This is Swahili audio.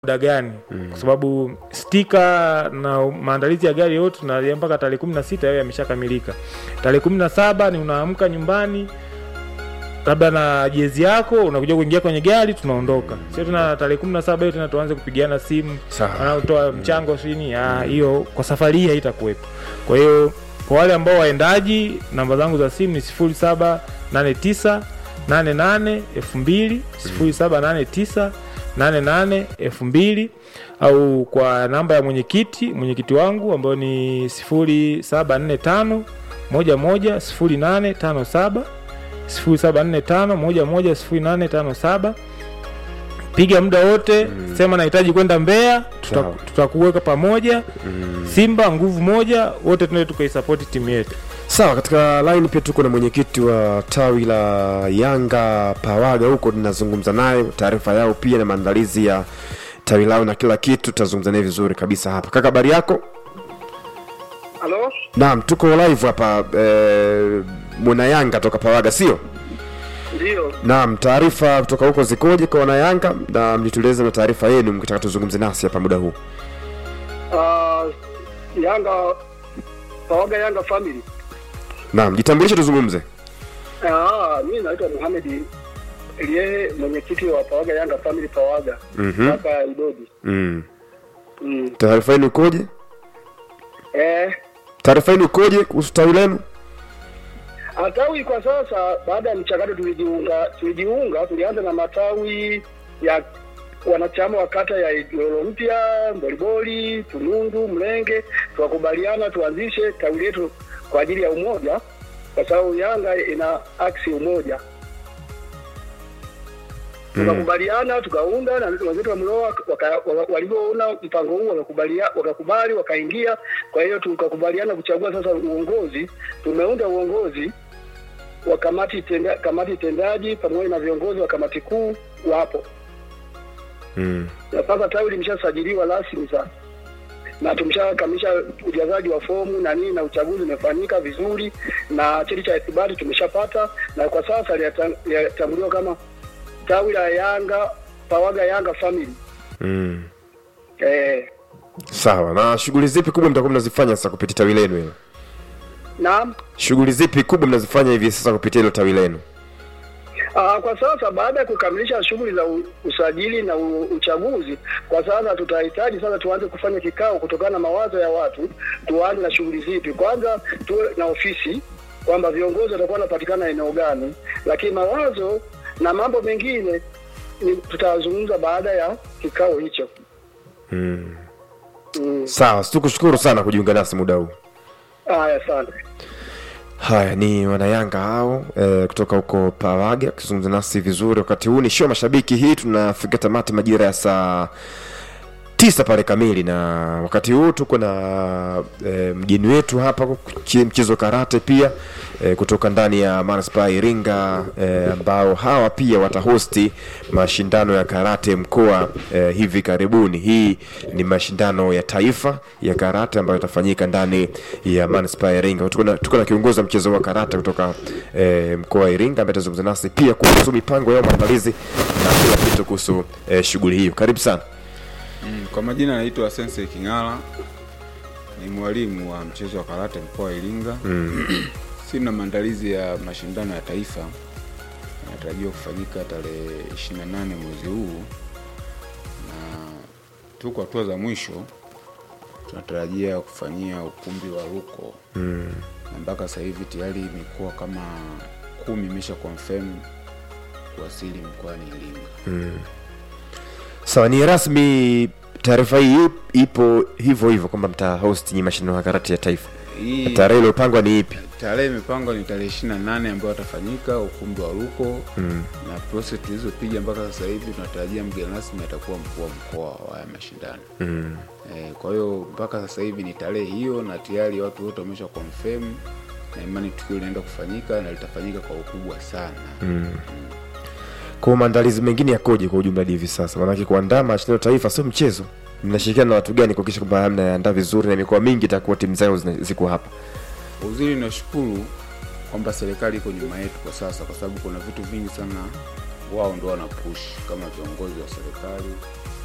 muda gani kwa sababu stika na maandalizi ya gari yote tunalia mpaka tarehe kumi na sita yao yameshakamilika. Tarehe kumi na saba ni unaamka nyumbani labda na jezi yako unakuja kuingia kwenye gari tunaondoka. Sio tena tarehe kumi na saba hiyo tena tuanze kupigiana simu Sawa. wanaotoa mchango sini ah, hiyo kwa safari hii haitakuwepo. Kwa hiyo kwa wale ambao waendaji, namba zangu za simu ni sifuri saba nane tisa nane nane elfu mbili sifuri saba nane tisa nane nane elfu mbili au kwa namba ya mwenyekiti mwenyekiti wangu ambayo ni sifuri saba nne tano moja moja sifuri nane tano saba sifuri saba nne tano moja moja sifuri nane tano saba piga muda wote sema nahitaji kwenda Mbeya tuta- Sawa. tutakuweka pamoja Simba nguvu moja wote tunae tukaisapoti timu yetu Sawa, katika line pia tuko na mwenyekiti wa tawi la Yanga Pawaga huko, tunazungumza naye taarifa yao pia na maandalizi ya tawi lao na kila kitu, tutazungumza naye vizuri kabisa hapa. Kaka, habari yako? Halo? Naam, tuko live hapa eh, mwana Yanga toka Pawaga, sio? Ndio. Naam, taarifa kutoka huko zikoje kwa wana Yanga, na mlitueleza na taarifa yenu mkitaka tuzungumze nasi hapa muda huu. Uh, Yanga Pawaga Yanga family. Naam, jitambulishe tuzungumze. Ah, mimi naitwa Mohamed Elie mwenyekiti wa Pawaga Yanga family Pawaga. Mhm. Hapa Idodi. Mm. Mm. Taarifa yenu ikoje? Eh, Taarifa yenu ikoje kuhusu tawi lenu? Atawi kwa sasa baada ya mchakato tulijiunga tulijiunga tulianza na matawi ya wanachama wa kata ya Ilolo Mpya, Mboliboli, Tunundu, Mlenge, tukakubaliana tuanzishe tawi letu kwa ajili ya umoja, kwa sababu Yanga ina aksi umoja. Tukakubaliana tukaunda na wenzetu wa Mloa waka- waka- walivyoona mpango huu wakakubalia wakakubali wakaingia. Kwa hiyo tukakubaliana kuchagua sasa uongozi. Tumeunda uongozi wa kamati tenda, kamati tendaji pamoja na viongozi wa kamati kuu wapo, Mm. na sasa tawi limeshasajiliwa rasmi sasa na tumeshakamilisha ujazaji wa fomu na nini, na uchaguzi umefanyika vizuri, na cheti cha ithibati tumeshapata, na kwa sasa linata- linatambuliwa kama tawi la Yanga Pawaga Yanga Family. Mm. Eh, Sawa. Na shughuli zipi kubwa mtakuwa mnazifanya sasa kupitia tawi lenu hilo? naam. Shughuli zipi kubwa mnazifanya hivi sasa kupitia hilo tawi lenu? Aa, kwa sasa baada ya kukamilisha shughuli za u- usajili na u, uchaguzi, kwa sasa tutahitaji sasa tuanze kufanya kikao kutokana na mawazo ya watu, tuanze na shughuli zipi. Kwanza tuwe na ofisi kwamba viongozi watakuwa wanapatikana eneo gani, lakini mawazo na mambo mengine ni tutazungumza baada ya kikao hicho. Mm. Mm. Sawa, tukushukuru sana kujiunga nasi muda huu. Haya, asante. Haya ni wanayanga hao e, kutoka huko Pawaga akizungumza nasi vizuri. Wakati huu ni show mashabiki, hii tunafika tamati majira ya saa tisa pale kamili, na wakati huu tuko na e, mgeni wetu hapa kuchi- mchezo wa karate pia e, kutoka ndani ya manispaa ya Iringa e, ambao hawa pia watahosti mashindano ya karate mkoa e, hivi karibuni. Hii ni mashindano ya taifa ya karate ambayo yatafanyika ndani ya manispaa ya Iringa. Tuko na, tuko na kiongozi wa mchezo wa karate kutoka e, mkoa wa Iringa ambaye atazungumza nasi pia kuhusu mipango yao, maandalizi na kila kitu kuhusu e, shughuli hiyo. Karibu sana. Mm, Kwa majina naitwa Sensei King'ala, ni mwalimu wa mchezo wa karate mkoa wa Iringa. Sina maandalizi ya mashindano ya taifa yanatarajiwa kufanyika tarehe 28 mwezi huu, na tuko hatua za mwisho, tunatarajia kufanyia ukumbi wa Ruko na mpaka sasa hivi tayari mikoa kama kumi imesha confirm kuwasili mkoani Iringa. Sawa, ni rasmi taarifa hii ipo hivyo hivyo kwamba mta host nyi mashindano ya karate ya taifa. Hii Tarehe iliyopangwa ni ipi? tarehe imepangwa ni tarehe ishirini na nane ambayo atafanyika ukumbi wa Ruko Mm. na process tulizopiga mpaka sasa hivi tunatarajia mgeni rasmi atakuwa mkuu wa mkoa wa haya mashindano Mm. e, kwa hiyo mpaka sasa hivi ni tarehe hiyo na tayari watu wote wamesha confirm na imani tukio linaenda kufanyika na litafanyika kwa ukubwa sana Mm. Kwa maandalizi mengine yakoje kwa ujumla hadi hivi sasa? Maanake kuandaa mashindano ya taifa sio mchezo. Mnashirikiana na watu gani kuhakikisha kwamba mnaandaa vizuri na mikoa mingi itakuwa timu zao zina- ziko hapa? uzuri nashukuru kwamba serikali iko nyuma yetu kwa sasa kwa sababu kuna vitu vingi sana wao ndo wana push kama viongozi wa serikali